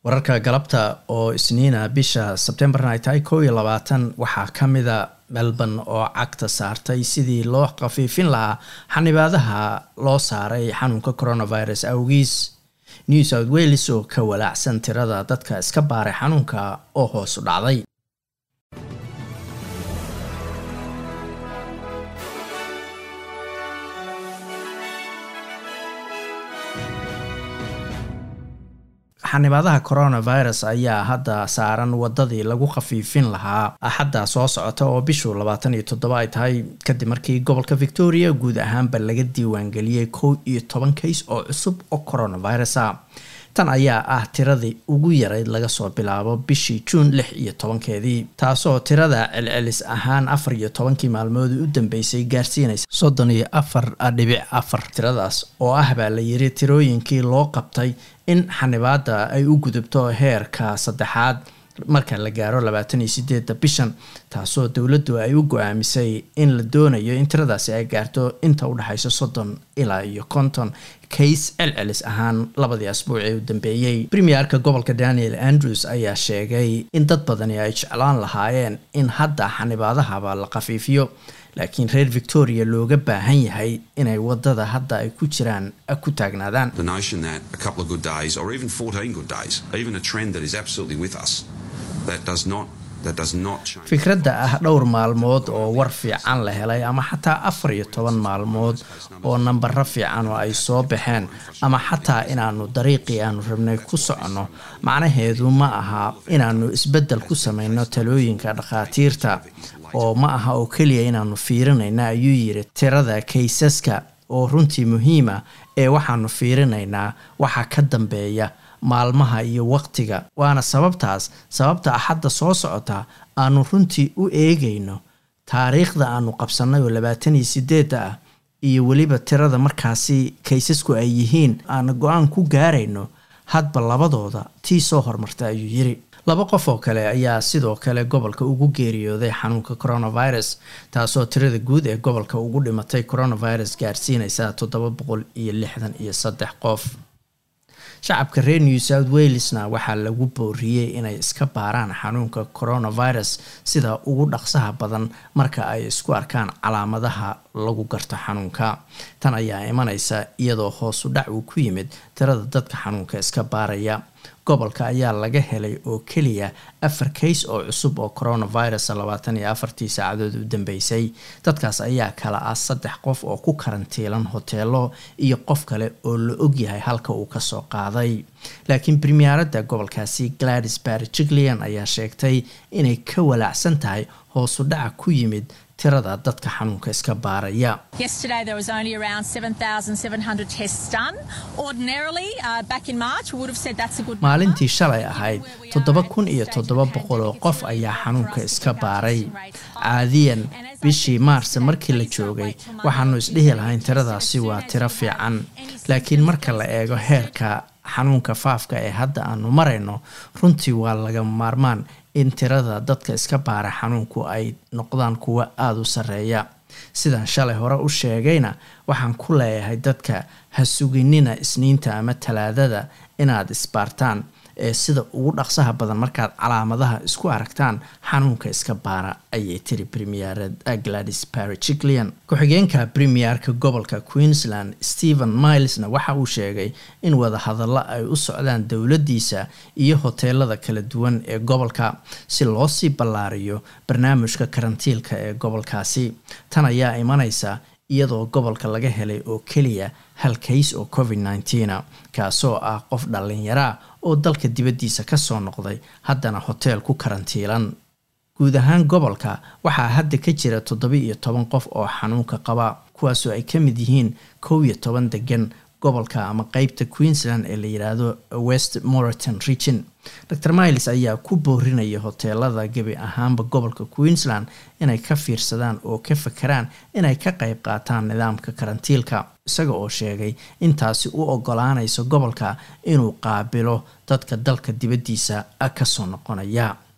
wararka galabta oo isniina bisha sebtembarna ay tahay kow iyo labaatan waxaa ka mida melbourne oo cagta saartay sidii loo khafiifin lahaa xanibaadaha loo saaray xanuunka coronavirus awgiis new south wales oo ka walaacsan tirada dadka iska baaray xanuunka oo hoos u dhacday xanibaadaha coronavirus ayaa hadda saaran wadadii lagu khafiifin lahaa axadda soo socota oo bishu labaatan iyo toddoba ay tahay kadib markii gobolka victoria guud ahaanba laga diiwaangeliyey kow iyo toban kays oo cusub oo coronavirus a tan ayaa ah tiradii ugu yarayd laga soo bilaabo bishii juun lix iyo tobankeedii taasoo tirada celcelis ahaan afar iyo tobankii maalmood u dambeysay gaarsiinaysa soddon iyo afar dhibic afar tiradaas oo ah baa la yiri tirooyinkii loo qabtay in xanibaada ay u gudubto heerka saddexaad marka la gaaro labaatan iyo sideedda bishan taasoo dowladdu ay u go-aamisay in la doonayo in tiradaasi ay gaarto inta u dhexayso soddon ilaa iyo konton kays celcelis ahaan labadii asbuuc ee u dambeeyey premierka gobolka daniel andrews ayaa sheegay in dad badani ay jeclaan lahaayeen in hadda xanibaadahaba la khafiifiyo laakiin reer victoria looga baahan yahay inay wadada hadda ay ku jiraan ku taagnaadaan fikradda ah dhowr maalmood oo war fiican la helay ama xataa afar iyo toban maalmood oo nambaro fiican oo ay soo baxeen ama xataa inaanu dariiqii aanu rabnay ku soconno macnaheedu ma aha inaanu isbeddel ku samayno talooyinka dhakhaatiirta oo ma aha oo keliya inaanu fiirinayna ayuu yiri tirada kaysaska oo runtii muhiima ee waxaanu fiirinaynaa waxa ka dambeeya maalmaha iyo waqtiga waana sababtaas sababta axadda soo socota aanu runtii u eegayno taariikhda aanu qabsannay oo labaatan iyo sideedda ah iyo weliba tirada markaasi kaysasku ay yihiin aanu go-aan ku gaarayno hadba labadooda tii soo hormarta ayuu yiri laba qof oo kale ayaa sidoo kale gobolka ugu geeriyooday xanuunka coronavirus taasoo tirada guud ee gobolka ugu dhimatay coronavirus gaarsiinaysa toddoba boqol iyo lixdan iyo saddex qof shacabka reer new south walesna waxaa lagu booriyey inay iska baaraan xanuunka coronavirus sida ugu dhaqsaha badan marka ay isku arkaan calaamadaha lagu garto xanuunka tan ayaa imanaysa iyadoo hoosu dhac uu ku yimid tirada dadka xanuunka iska baaraya gobolka ayaa laga helay oo keliya afar kays oo cusub oo coronavirus labaatan iyo afartii saacadood u dambeysay dadkaas ayaa kala ah saddex qof oo ku karantiilan hoteelo iyo qof kale oo la ogyahay halka uu kasoo qaaday laakiin premierada gobolkaasi gladys barjiglean ayaa sheegtay inay ka walaacsan tahay hoosu dhaca ku yimid tirada dadka xanuunka iska baaraya maalintii shalay ahayd toddoba kun iyo toddoba boqol oo qof ayaa xanuunka iska baaray caadiyan bishii maarse markii la joogay waxaanu isdhihi lahayn tiradaasi waa tiro fiican laakiin marka la eego heerka xanuunka faafka ee hadda aanu marayno runtii waa laga maarmaan in tirada dadka iska baara xanuunku ay noqdaan kuwo aada u sarreeya sidaan shalay hore u sheegayna waxaan ku leeyahay dadka ha suginina isniinta ama talaadada inaad isbaartaan ee sida ugu dhaqsaha badan markaad calaamadaha isku aragtaan xanuunka iska baara ayay tiri premier gladys barjiglean ku-xigeenka premierka gobolka queensland stephen milesna waxa uu sheegay in wadahadallo ay u socdaan dowladdiisa iyo hoteelada kala duwan ee gobolka si loo sii ballaariyo barnaamijka karantiilka ee gobolkaasi tan ayaa imanaysa iyadoo gobolka laga helay oo keliya hal kays oo covid nneteen kaasoo ah qof dhallinyaraa oo dalka dibaddiisa kasoo noqday haddana hoteel ku karantiilan guud ahaan gobolka waxaa hadda ka jira toddoba iyo toban qof oo xanuunka qaba kuwaasoo ay ka mid yihiin kow iyo toban degan gobolka ama qeybta queensland ee la yidhaahdo west moreton region dor miles ayaa ku boorinaya hoteelada gebi ahaanba gobolka queensland inay ka fiirsadaan oo ka fakeraan inay ka qayb qaataan nidaamka karantiilka isaga oo sheegay intaasi u ogolaanayso gobolka inuu qaabilo dadka dalka dibaddiisa kasoo noqonaya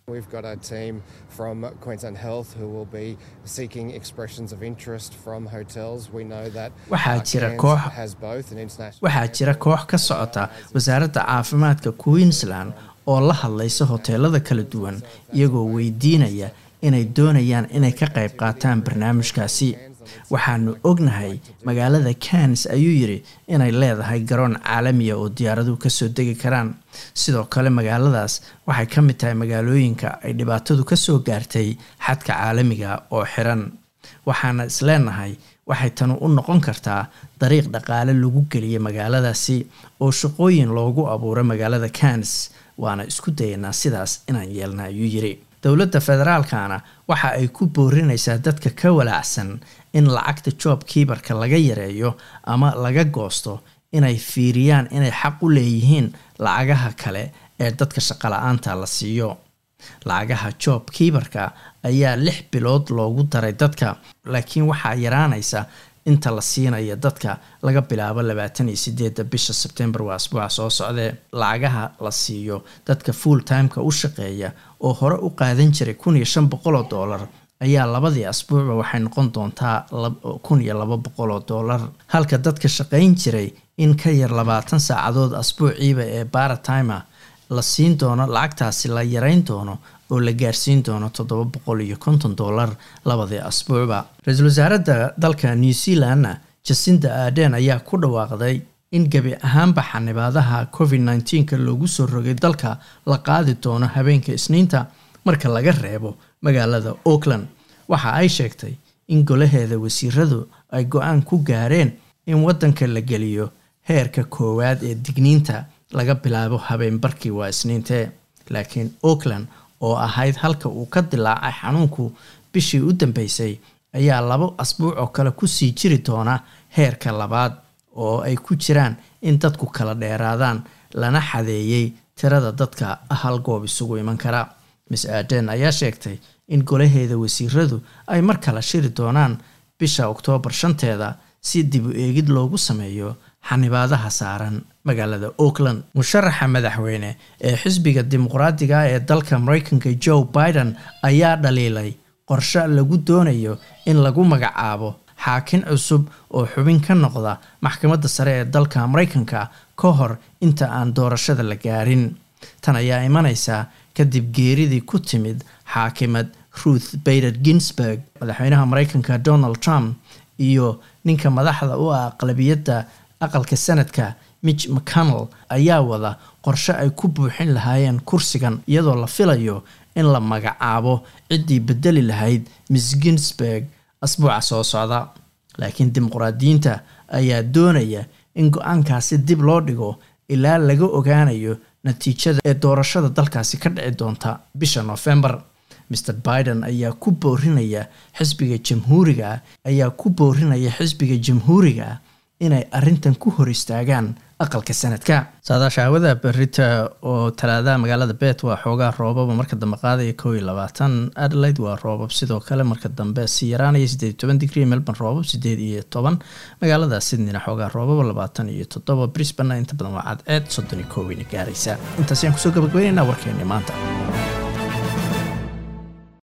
We've got a team from Queensland Health who will be seeking expressions of interest from hotels. We know that waxaa uh, jira Cairns koox has both an international waxaa jira koox ka socota wasaaradda caafimaadka queensland oo la hadlaysa hoteelada kala duwan iyagoo weydiinaya inay doonayaan inay ka qayb qaataan barnaamijkaasi waxaanu ognahay magaalada cairns ayuu yidhi inay leedahay garoon caalamiya oo diyaaraduhu kasoo degi karaan sidoo kale magaaladaas waxay ka mid tahay magaalooyinka ay dhibaatadu kasoo gaartay xadka caalamiga oo xiran waxaana isleenahay waxay tanu u noqon kartaa dariiq dhaqaale lagu geliya magaaladaasi oo shaqooyin loogu abuuro magaalada cairns waana isku dayanaa sidaas inaan yeelna ayuu yidhi dowladda federaalkana waxa ay ku boorinaysaa dadka ka walaacsan in lacagta job kiibarka laga yareeyo ama laga goosto inay fiiriyaan inay xaq u leeyihiin lacagaha kale ee dadka shaqala-aanta la siiyo lacagaha job kiibarka ayaa lix bilood loogu daray dadka laakiin waxaa yaraanaysa inta la siinaya dadka laga bilaabo labaatan iyo sideedda bisha sebtembar waa asbuuca soo socdee lacagaha la siiyo dadka full timeka u shaqeeya oo hore u qaadan jiray kun iyo shan boqol oo doolar ayaa labadii asbuucba waxay noqon doontaa kun iyo laba boqol oo doolar halka dadka shaqayn jiray in ka yar labaatan saacadood asbuuciiba ee baratimer la siin doono lacagtaasi la yareyn doono oo la gaarsiin doono toddoba boqol iyo konton doolar labadii asbuucba ra-iisul wasaaradda dalka new zealandna jasinda aden ayaa ku dhawaaqday in gebi ahaanba xanibaadaha covid nneteen-ka loogu soo rogay dalka la qaadi doono habeenka isniinta marka laga reebo magaalada auckland waxa ay sheegtay in golaheeda wasiiradu ay go-aan ku gaareen in waddanka la geliyo heerka koowaad ee digniinta laga bilaabo habeen barkii waa isniintee laakiin auckland oo ahayd halka uu ka dilaacay xanuunku bishii u dambeysay ayaa labo asbuuc oo kale kusii jiri doona heerka labaad oo ay ku jiraan in dadku kala dheeraadaan lana xadeeyey tirada dadka hal goob isugu iman kara miss aden ayaa sheegtay in golaheeda wasiiradu ay mar kale shiri doonaan bisha oktoobar shanteeda si dib u eegid loogu sameeyo xanibaadaha saaran magaalada auckland musharaxa madaxweyne ee xisbiga dimuqraadiga ee dalka mareykanka joe biden ayaa dhaliilay qorshe lagu doonayo in lagu magacaabo xaakin cusub oo xubin ka noqda maxkamadda sare ee dalka mareykanka ka hor inta aan doorashada la gaarin tan ayaa imanaysa kadib geeridii ku timid xaakimad ruth bader ginsburg madaxweynaha mareykanka donald trump iyo ninka madaxda u ah aqlabiyadda aqalka sanadka mitch mcconnell ayaa wada qorshe ay ku buuxin lahaayeen kursigan iyadoo la filayo in la magacaabo ciddii bedeli lahayd miss ginsburg asbuuca soo socda laakiin dimuqraadiyiinta ayaa doonaya in go-aankaasi dib loo dhigo ilaa laga ogaanayo natiijada ee doorashada dalkaasi ka dhici doonta bisha noofembar mr biden ayaa ku boorinaya xisbiga jamhuuriga ayaa ku boorinaya xisbiga jamhuuriga inay arintan ku hor istaagaan aqalka sanadka saadaasha hawada berita oo talaadaha magaalada bet waa xoogaa roobaba marka dambe qaadaya kow iyo labaatan adelaide waa roobab sidoo kale marka dambe si yaraanaya sideed iyo toban digrie melbourne roobab sideed iyo toban magaalada sydneyna xoogaa roobaba labaatan iyo toddoba brisbane inta badan waa cadceed soddon iyo kooweyna gaaraysa intaas ayaan kusoo gabagabeynayna warkeeni maanta